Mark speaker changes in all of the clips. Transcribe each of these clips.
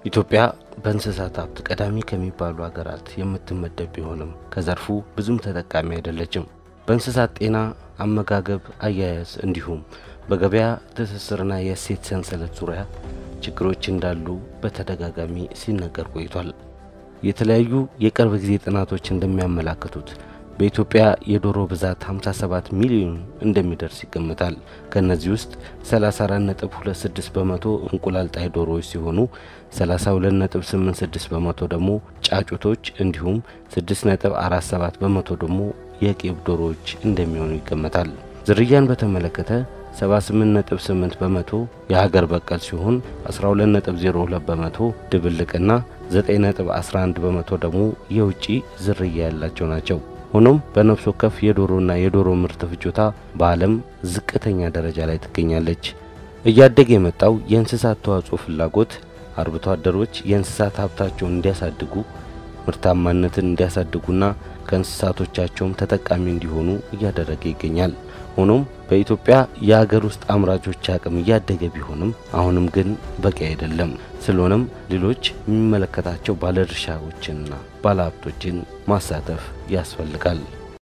Speaker 1: ኢትዮጵያ በእንስሳት ሀብት ቀዳሚ ከሚባሉ ሀገራት የምትመደብ ቢሆንም ከዘርፉ ብዙም ተጠቃሚ አይደለችም። በእንስሳት ጤና፣ አመጋገብ፣ አያያዝ እንዲሁም በገበያ ትስስርና የእሴት ሰንሰለት ዙሪያ ችግሮች እንዳሉ በተደጋጋሚ ሲነገር ቆይቷል። የተለያዩ የቅርብ ጊዜ ጥናቶች እንደሚያመላክቱት በኢትዮጵያ የዶሮ ብዛት 57 ሚሊዮን እንደሚደርስ ይገምታል። ከእነዚህ ውስጥ 34.26 በመቶ እንቁላል ጣይ ዶሮዎች ሲሆኑ 32.86 በመቶ ደግሞ ጫጩቶች እንዲሁም 6.47 በመቶ ደግሞ የቄብ ዶሮዎች እንደሚሆኑ ይገመታል። ዝርያን በተመለከተ 78.8 በመቶ የሀገር በቀል ሲሆን 12.02 በመቶ ድብልቅና 9.11 በመቶ ደግሞ የውጭ ዝርያ ያላቸው ናቸው። ሆኖም በነፍስ ወከፍ የዶሮና የዶሮ ምርት ፍጆታ በዓለም ዝቅተኛ ደረጃ ላይ ትገኛለች። እያደገ የመጣው የእንስሳት ተዋጽኦ ፍላጎት አርብቶ አደሮች የእንስሳት ሀብታቸውን እንዲያሳድጉ ምርታማነትን እንዲያሳድጉና ከእንስሳቶቻቸውም ተጠቃሚ እንዲሆኑ እያደረገ ይገኛል። ሆኖም በኢትዮጵያ የሀገር ውስጥ አምራቾች አቅም እያደገ ቢሆንም አሁንም ግን በቂ አይደለም። ስለሆነም ሌሎች የሚመለከታቸው ባለድርሻዎችንና ባለሀብቶችን ማሳተፍ ያስፈልጋል።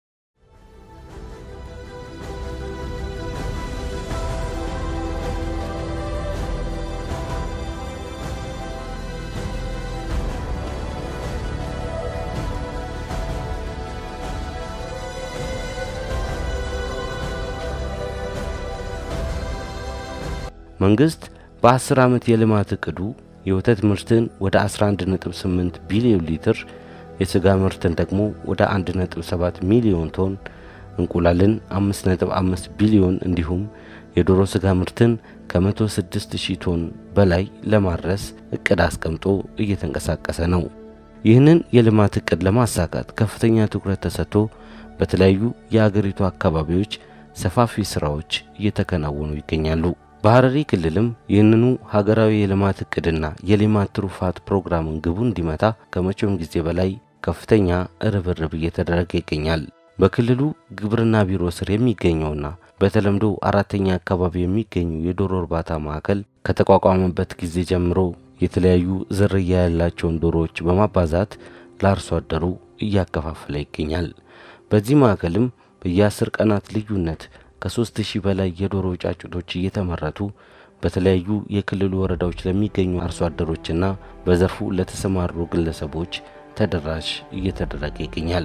Speaker 1: መንግስት በ10 ዓመት የልማት እቅዱ የወተት ምርትን ወደ 11.8 ቢሊዮን ሊትር፣ የስጋ ምርትን ደግሞ ወደ 1.7 ሚሊዮን ቶን፣ እንቁላልን 5.5 ቢሊዮን እንዲሁም የዶሮ ስጋ ምርትን ከ106 ሺህ ቶን በላይ ለማድረስ እቅድ አስቀምጦ እየተንቀሳቀሰ ነው። ይህንን የልማት እቅድ ለማሳካት ከፍተኛ ትኩረት ተሰጥቶ በተለያዩ የአገሪቱ አካባቢዎች ሰፋፊ ስራዎች እየተከናወኑ ይገኛሉ። በሐረሪ ክልልም ይህንኑ ሀገራዊ የልማት እቅድና የሌማት ትሩፋት ፕሮግራምን ግቡ እንዲመታ ከመቼውም ጊዜ በላይ ከፍተኛ ርብርብ እየተደረገ ይገኛል። በክልሉ ግብርና ቢሮ ስር የሚገኘውና በተለምዶ አራተኛ አካባቢ የሚገኙ የዶሮ እርባታ ማዕከል ከተቋቋመበት ጊዜ ጀምሮ የተለያዩ ዝርያ ያላቸውን ዶሮዎች በማባዛት ለአርሶ አደሩ እያከፋፈለ ይገኛል። በዚህ ማዕከልም በየአስር ቀናት ልዩነት ከሶስት ሺህ በላይ የዶሮ ጫጩቶች እየተመረቱ በተለያዩ የክልሉ ወረዳዎች ለሚገኙ አርሶ አደሮችና በዘርፉ ለተሰማሩ ግለሰቦች ተደራሽ እየተደረገ ይገኛል።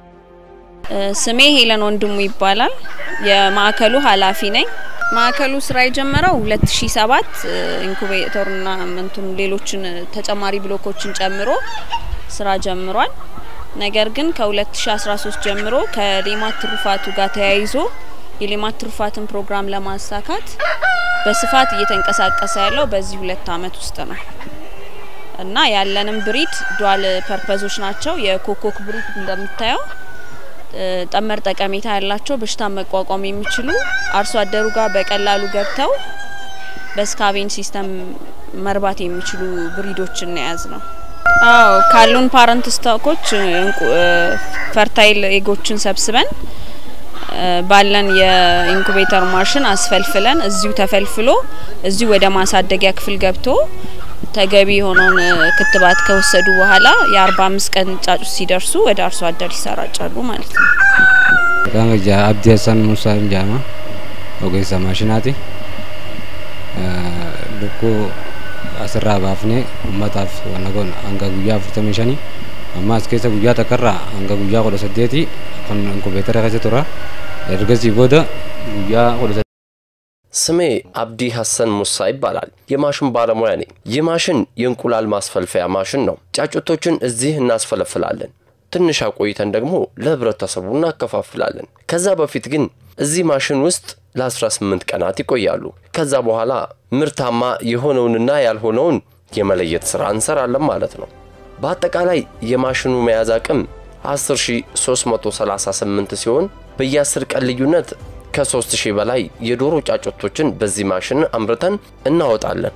Speaker 2: ስሜ ሄለን ወንድሙ ይባላል። የማዕከሉ ኃላፊ ነኝ። ማዕከሉ ስራ የጀመረው 2007 ኢንኩቤተርና ምንቱን ሌሎችን ተጨማሪ ብሎኮችን ጨምሮ ስራ ጀምሯል። ነገር ግን ከ2013 ጀምሮ ከሌማት ትሩፋቱ ጋር ተያይዞ የሌማት ትሩፋትን ፕሮግራም ለማሳካት በስፋት እየተንቀሳቀሰ ያለው በዚህ ሁለት አመት ውስጥ ነው እና ያለንም ብሪድ ዷል ፐርፐዞች ናቸው። የኮኮክ ብሪድ እንደምታየው ጠመር ጠቀሜታ ያላቸው በሽታ መቋቋም የሚችሉ አርሶ አደሩ ጋር በቀላሉ ገብተው በስካቬን ሲስተም መርባት የሚችሉ ብሪዶችን የያዝ ነው። አዎ ካሉን ፓረንት ስቶኮች ፈርታይል ኤጎችን ሰብስበን ባለን የኢንኩቤተር ማሽን አስፈልፍለን እዚሁ ተፈልፍሎ እዚሁ ወደ ማሳደጊያ ክፍል ገብቶ ተገቢ የሆነውን ክትባት ከወሰዱ በኋላ የአርባ አምስት ቀን ጫጩት ሲደርሱ ወደ አርሶ አደር ይሰራጫሉ ማለት ነው።
Speaker 3: Kanga ja abdi Hassan Musa Njama ogeessa maashinaati. Lukkuu asirraa baafnee uummataaf wanna goona hanga guyyaa afurtamii shanii amma as keessa guyyaa takkarraa hanga guyyaa kudha saddeetii kan inkubeetara keessa tura. Ergasii booda guyyaa kudha
Speaker 4: ስሜ አብዲ ሐሰን ሙሳ ይባላል። የማሽን ባለሙያ ነኝ። ይህ ማሽን የእንቁላል ማስፈልፈያ ማሽን ነው። ጫጩቶችን እዚህ እናስፈለፍላለን። ትንሽ አቆይተን ደግሞ ለህብረተሰቡ እናከፋፍላለን። ከዛ በፊት ግን እዚህ ማሽን ውስጥ ለ18 ቀናት ይቆያሉ። ከዛ በኋላ ምርታማ የሆነውንና ያልሆነውን የመለየት ሥራ እንሰራለን ማለት ነው። በአጠቃላይ የማሽኑ መያዝ አቅም 10338 ሲሆን በየ10 ቀን ልዩነት ከ3000 በላይ የዶሮ ጫጩቶችን በዚህ ማሽን አምርተን እናወጣለን።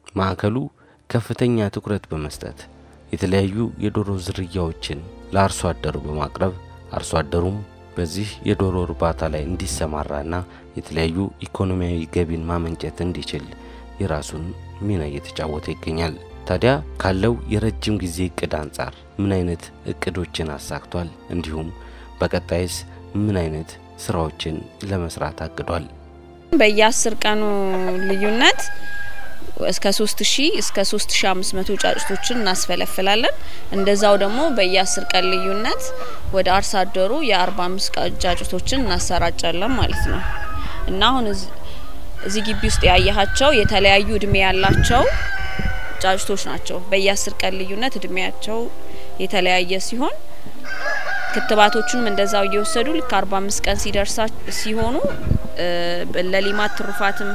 Speaker 1: ማዕከሉ ከፍተኛ ትኩረት በመስጠት የተለያዩ የዶሮ ዝርያዎችን ለአርሶ አደሩ በማቅረብ አርሶ አደሩም በዚህ የዶሮ እርባታ ላይ እንዲሰማራና የተለያዩ ኢኮኖሚያዊ ገቢን ማመንጨት እንዲችል የራሱን ሚና እየተጫወተ ይገኛል። ታዲያ ካለው የረጅም ጊዜ እቅድ አንጻር ምን አይነት እቅዶችን አሳክቷል? እንዲሁም በቀጣይስ ምን አይነት ስራዎችን ለመስራት አቅዷል?
Speaker 2: በየአስር ቀኑ ልዩነት እስከ 3000 እስከ 3500 ጫጭቶችን እናስፈለፍላለን። እንደዛው ደግሞ በየአስር ቀን ልዩነት ወደ አርሶ አደሩ የ45 ጫጭቶችን እናሰራጫለን ማለት ነው እና አሁን እዚህ ግቢ ውስጥ ያያሃቸው የተለያዩ እድሜ ያላቸው ጫጭቶች ናቸው። በየአስር ቀን ልዩነት እድሜያቸው የተለያየ ሲሆን ክትባቶቹንም እንደዛው እየወሰዱ ልክ 45 ቀን ሲደርሳ ሲሆኑ ለሊማት ትሩፋትም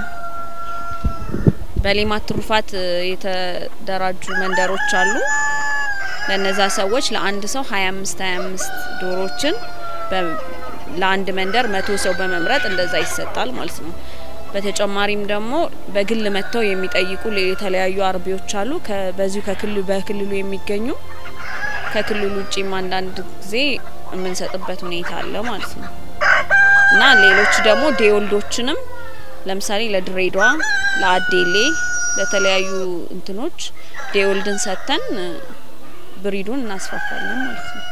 Speaker 2: በሌማት ትሩፋት የተደራጁ መንደሮች አሉ። ለነዛ ሰዎች ለአንድ ሰው 25 25 ዶሮችን ለአንድ መንደር መቶ ሰው በመምረጥ እንደዛ ይሰጣል ማለት ነው። በተጨማሪም ደግሞ በግል መጥተው የሚጠይቁ የተለያዩ አርቢዎች አሉ። በዚሁ ከክልሉ በክልሉ የሚገኙ ከክልሉ ውጭም አንዳንድ ጊዜ የምንሰጥበት ሁኔታ አለ ማለት ነው እና ሌሎች ደግሞ ዴወልዶችንም ለምሳሌ ለድሬዳዋ፣ ለአዴሌ፣ ለተለያዩ እንትኖች ዴወልድን ሰጥተን ብሪዱን እናስፋፋለን ማለት ነው።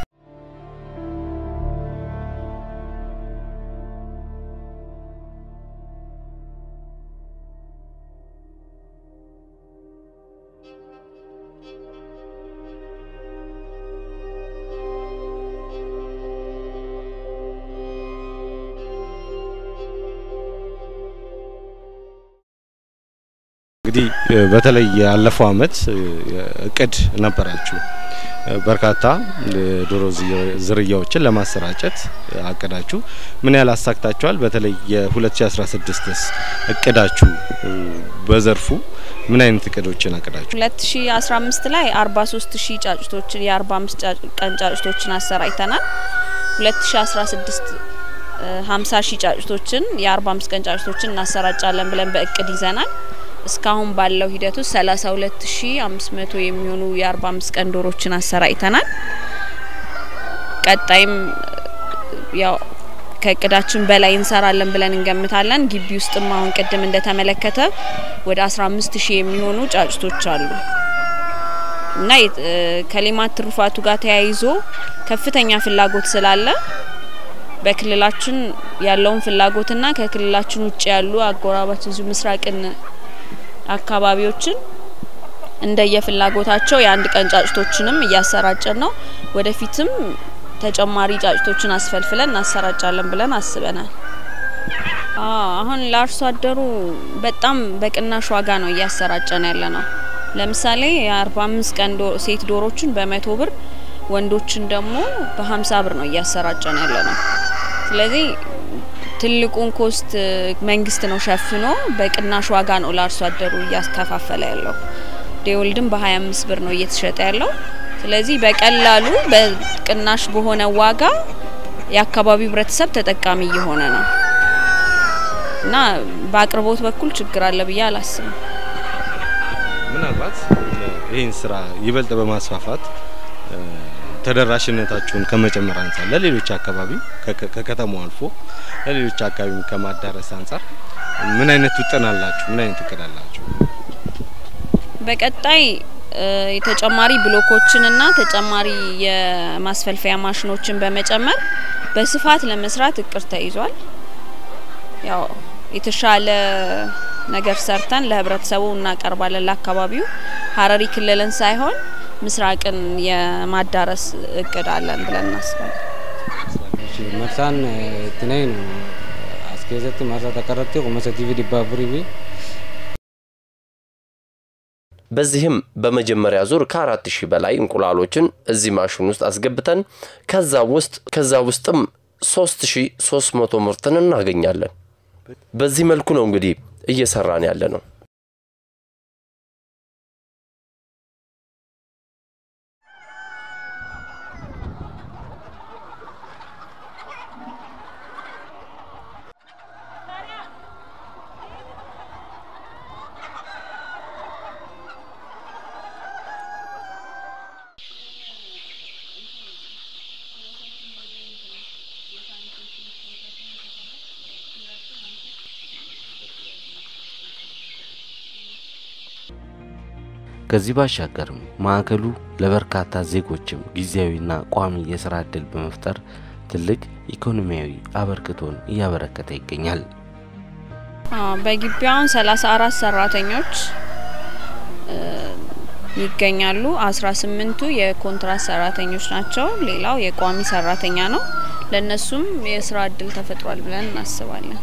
Speaker 5: እንግዲህ በተለይ ያለፈው አመት እቅድ ነበራችሁ በርካታ ዶሮ ዝርያዎችን ለማሰራጨት አቅዳችሁ ምን ያህል አሳክታችኋል? በተለይ የ2016ስ እቅዳችሁ በዘርፉ ምን አይነት እቅዶችን አቅዳችሁ?
Speaker 2: 2015 ላይ 43 ሺህ ጫጭቶችን የ45 ቀን ጫጭቶችን አሰራጭተናል። 2016 50 ሺህ ጫጭቶችን የ45 ቀን ጫጭቶችን እናሰራጫለን ብለን በእቅድ ይዘናል። እስካሁን ባለው ሂደት ውስጥ 32500 የሚሆኑ የ45 ቀን ዶሮችን አሰራጭተናል። ቀጣይም ያው ከእቅዳችን በላይ እንሰራለን ብለን እንገምታለን። ግቢ ውስጥም አሁን ቅድም እንደተመለከተ ወደ 15000 የሚሆኑ ጫጭቶች አሉ እና ከሌማት ትሩፋቱ ጋር ተያይዞ ከፍተኛ ፍላጎት ስላለ በክልላችን ያለውን ፍላጎትና ከክልላችን ውጭ ያሉ አጎራባች እዚሁ ምስራቅን አካባቢዎችን እንደየፍላጎታቸው የአንድ ቀን ጫጭቶችንም እያሰራጨን ነው። ወደፊትም ተጨማሪ ጫጭቶችን አስፈልፍለን እናሰራጫለን ብለን አስበናል። አሁን ለአርሶ አደሩ በጣም በቅናሽ ዋጋ ነው እያሰራጨን ያለ ነው። ለምሳሌ የአርባ አምስት ቀን ሴት ዶሮችን በመቶ ብር ወንዶችን ደግሞ በሀምሳ ብር ነው እያሰራጨን ያለ ነው። ስለዚህ ትልቁን ኮስት መንግስት ነው ሸፍኖ በቅናሽ ዋጋ ነው ለአርሶ አደሩ እያስከፋፈለ ያለው። ዴወልድም በ25 ብር ነው እየተሸጠ ያለው። ስለዚህ በቀላሉ በቅናሽ በሆነ ዋጋ የአካባቢው ህብረተሰብ ተጠቃሚ እየሆነ ነው እና በአቅርቦት በኩል ችግር አለ ብዬ አላስብም።
Speaker 5: ምናልባት ይህን ስራ ይበልጥ በማስፋፋት ተደራሽነታችሁን ከመጨመር አንጻር ለሌሎች አካባቢ ከከተማው አልፎ ለሌሎች አካባቢ ከማዳረስ አንጻር ምን አይነት ውጥን አላችሁ? ምን አይነት እቅድ አላችሁ?
Speaker 2: በቀጣይ የተጨማሪ ብሎኮችንና ተጨማሪ የማስፈልፈያ ማሽኖችን በመጨመር በስፋት ለመስራት እቅድ ተይዟል። ያው የተሻለ ነገር ሰርተን ለህብረተሰቡ እናቀርባለን። ለአካባቢው ሀረሪ ክልልን ሳይሆን ምስራቅን የማዳረስ እቅድ አለን ብለን እናስባለን።
Speaker 3: መርሳን ትነይ ነው አስኬዘት መርሳ ተቀረቲ ቁመሰ ቲቪ ዲባቡሪ
Speaker 4: በዚህም በመጀመሪያ ዙር ከአራት ሺህ በላይ እንቁላሎችን እዚህ ማሽን ውስጥ አስገብተን ከዛ ውስጥ ከዛ ውስጥም ሶስት ሺ ሶስት መቶ ምርትን እናገኛለን። በዚህ መልኩ ነው እንግዲህ እየሰራን ያለ ነው።
Speaker 1: ከዚህ ባሻገርም ማዕከሉ ለበርካታ ዜጎችም ጊዜያዊና ቋሚ የስራ ዕድል በመፍጠር ትልቅ ኢኮኖሚያዊ አበርክቶን እያበረከተ ይገኛል።
Speaker 2: በግቢያውን 34 ሰራተኞች ይገኛሉ። 18ቱ የኮንትራት ሰራተኞች ናቸው። ሌላው የቋሚ ሰራተኛ ነው። ለነሱም የስራ እድል ተፈጥሯል ብለን እናስባለን።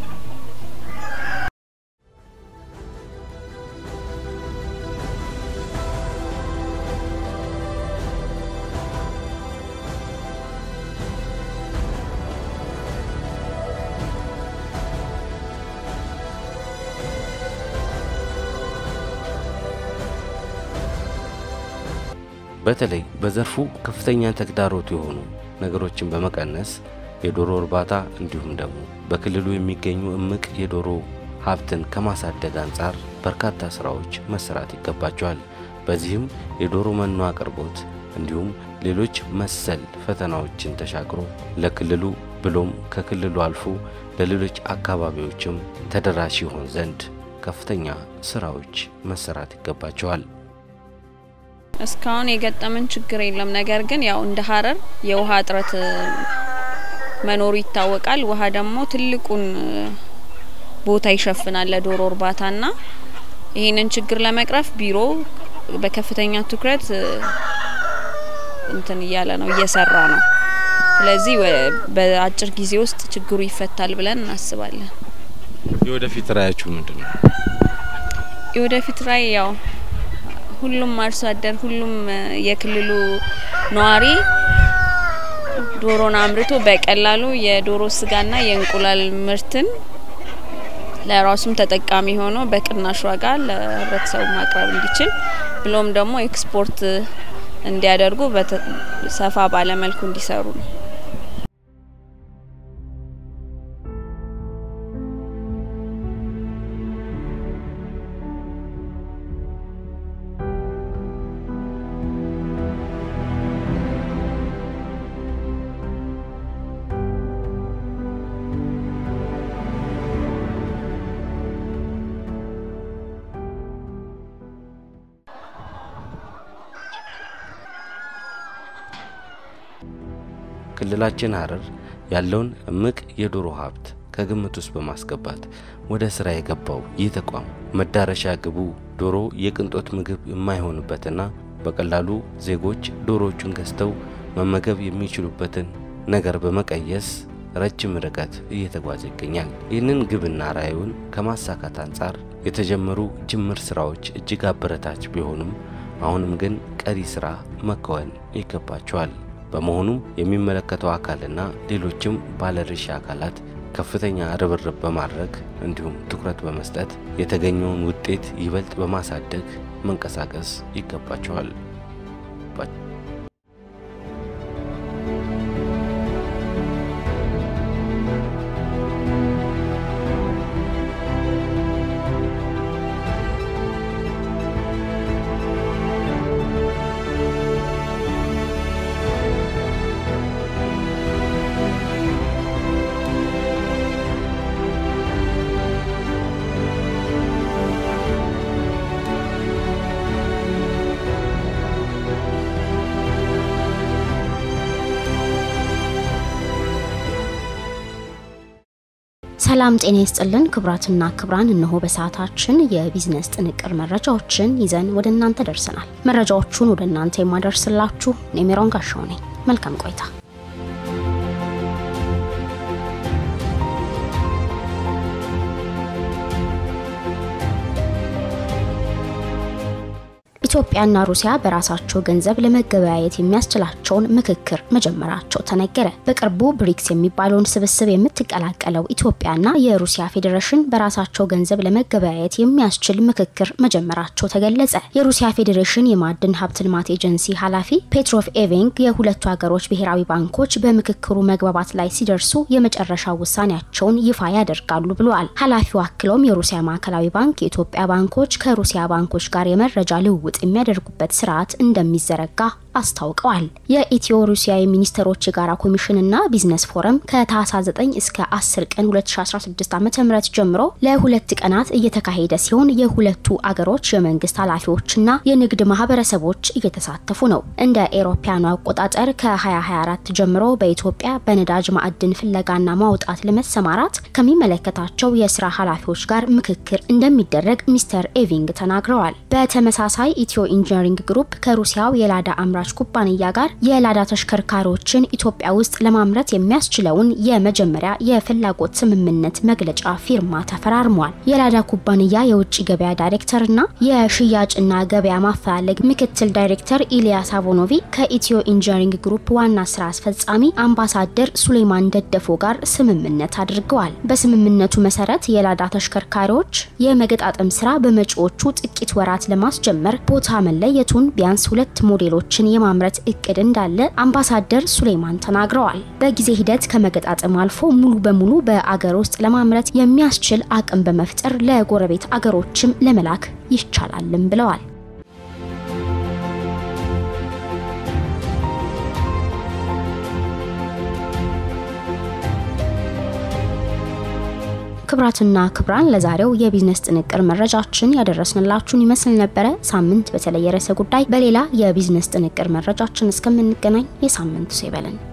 Speaker 1: በተለይ በዘርፉ ከፍተኛ ተግዳሮት የሆኑ ነገሮችን በመቀነስ የዶሮ እርባታ እንዲሁም ደግሞ በክልሉ የሚገኙ እምቅ የዶሮ ሀብትን ከማሳደግ አንጻር በርካታ ስራዎች መሰራት ይገባቸዋል። በዚህም የዶሮ መኖ አቅርቦት እንዲሁም ሌሎች መሰል ፈተናዎችን ተሻግሮ ለክልሉ ብሎም ከክልሉ አልፎ ለሌሎች አካባቢዎችም ተደራሽ ይሆን ዘንድ ከፍተኛ ስራዎች መሰራት ይገባቸዋል።
Speaker 2: እስካሁን የገጠመን ችግር የለም። ነገር ግን ያው እንደ ሀረር የውሃ እጥረት መኖሩ ይታወቃል። ውሃ ደግሞ ትልቁን ቦታ ይሸፍናል ለዶሮ እርባታና ይህንን ችግር ለመቅረፍ ቢሮ በከፍተኛ ትኩረት እንትን እያለ ነው እየሰራ ነው። ስለዚህ በአጭር ጊዜ ውስጥ ችግሩ ይፈታል ብለን እናስባለን።
Speaker 5: የወደፊት ራዕያችሁ ምንድን ነው?
Speaker 2: የወደፊት ራዕይ ያው ሁሉም አርሶ አደር ሁሉም የክልሉ ነዋሪ ዶሮን አምርቶ በቀላሉ የዶሮ ስጋና የእንቁላል ምርትን ለራሱም ተጠቃሚ ሆኖ በቅናሽ ዋጋ ለህብረተሰቡ ማቅረብ እንዲችል ብሎም ደግሞ ኤክስፖርት እንዲያደርጉ ሰፋ ባለመልኩ እንዲሰሩ ነው።
Speaker 1: ክልላችን ሀረር ያለውን እምቅ የዶሮ ሀብት ከግምት ውስጥ በማስገባት ወደ ስራ የገባው ይህ ተቋም መዳረሻ ግቡ ዶሮ የቅንጦት ምግብ የማይሆንበትና በቀላሉ ዜጎች ዶሮዎቹን ገዝተው መመገብ የሚችሉበትን ነገር በመቀየስ ረጅም ርቀት እየተጓዘ ይገኛል። ይህንን ግብና ራዕዩን ከማሳካት አንጻር የተጀመሩ ጅምር ስራዎች እጅግ አበረታች ቢሆኑም አሁንም ግን ቀሪ ስራ መከወን ይገባቸዋል። በመሆኑም የሚመለከተው አካልና ሌሎችም ባለድርሻ አካላት ከፍተኛ ርብርብ በማድረግ እንዲሁም ትኩረት በመስጠት የተገኘውን ውጤት ይበልጥ በማሳደግ መንቀሳቀስ ይገባቸዋል።
Speaker 6: ሰላም ጤና ይስጥልን ክቡራትና ክቡራን፣ እነሆ በሰዓታችን የቢዝነስ ጥንቅር መረጃዎችን ይዘን ወደ እናንተ ደርሰናል። መረጃዎቹን ወደ እናንተ የማደርስላችሁ እኔ ሜሮን ጋሻው ነኝ። መልካም ቆይታ። ኢትዮጵያና ሩሲያ በራሳቸው ገንዘብ ለመገበያየት የሚያስችላቸውን ምክክር መጀመራቸው ተነገረ። በቅርቡ ብሪክስ የሚባለውን ስብስብ የምትቀላቀለው ኢትዮጵያና የሩሲያ ፌዴሬሽን በራሳቸው ገንዘብ ለመገበያየት የሚያስችል ምክክር መጀመራቸው ተገለጸ። የሩሲያ ፌዴሬሽን የማዕድን ሀብት ልማት ኤጀንሲ ኃላፊ ፔትሮቭ ኤቬንግ የሁለቱ ሀገሮች ብሔራዊ ባንኮች በምክክሩ መግባባት ላይ ሲደርሱ የመጨረሻ ውሳኔያቸውን ይፋ ያደርጋሉ ብለዋል። ኃላፊው አክለውም የሩሲያ ማዕከላዊ ባንክ የኢትዮጵያ ባንኮች ከሩሲያ ባንኮች ጋር የመረጃ ልውውጥ የሚያደርጉበት ስርዓት እንደሚዘረጋ አስታውቀዋል። የኢትዮ ሩሲያ የሚኒስትሮች የጋራ ኮሚሽንና ቢዝነስ ፎረም ከታህሳስ 9 እስከ 10 ቀን 2016 ዓ.ም ጀምሮ ለሁለት ቀናት እየተካሄደ ሲሆን የሁለቱ አገሮች የመንግስት ኃላፊዎችና የንግድ ማህበረሰቦች እየተሳተፉ ነው። እንደ ኤሮፓያኑ አቆጣጠር ከ2024 ጀምሮ በኢትዮጵያ በነዳጅ ማዕድን ፍለጋና ማውጣት ለመሰማራት ከሚመለከታቸው የስራ ኃላፊዎች ጋር ምክክር እንደሚደረግ ሚስተር ኤቪንግ ተናግረዋል። በተመሳሳይ ኢትዮ ኢንጂነሪንግ ግሩፕ ከሩሲያው የላዳ አምራች ኩባንያ ጋር የላዳ ተሽከርካሪዎችን ኢትዮጵያ ውስጥ ለማምረት የሚያስችለውን የመጀመሪያ የፍላጎት ስምምነት መግለጫ ፊርማ ተፈራርሟል። የላዳ ኩባንያ የውጭ ገበያ ዳይሬክተርና የሽያጭና ገበያ ማፈላለግ ምክትል ዳይሬክተር ኢሊያስ አቮኖቪ ከኢትዮ ኢንጂነሪንግ ግሩፕ ዋና ስራ አስፈጻሚ አምባሳደር ሱሌማን ደደፎ ጋር ስምምነት አድርገዋል። በስምምነቱ መሰረት የላዳ ተሽከርካሪዎች የመገጣጠም ስራ በመጪዎቹ ጥቂት ወራት ለማስጀመር ቦታ መለየቱን ቢያንስ ሁለት ሞዴሎችን የማምረት እቅድ እንዳለ አምባሳደር ሱሌማን ተናግረዋል። በጊዜ ሂደት ከመገጣጠም አልፎ ሙሉ በሙሉ በአገር ውስጥ ለማምረት የሚያስችል አቅም በመፍጠር ለጎረቤት አገሮችም ለመላክ ይቻላልም ብለዋል። ክብራትና ክብራን ለዛሬው የቢዝነስ ጥንቅር መረጃችን ያደረስንላችሁን ይመስል ነበረ። ሳምንት በተለየ ርዕሰ ጉዳይ በሌላ የቢዝነስ ጥንቅር መረጃችን እስከምንገናኝ የሳምንቱ ሰው ይበለን።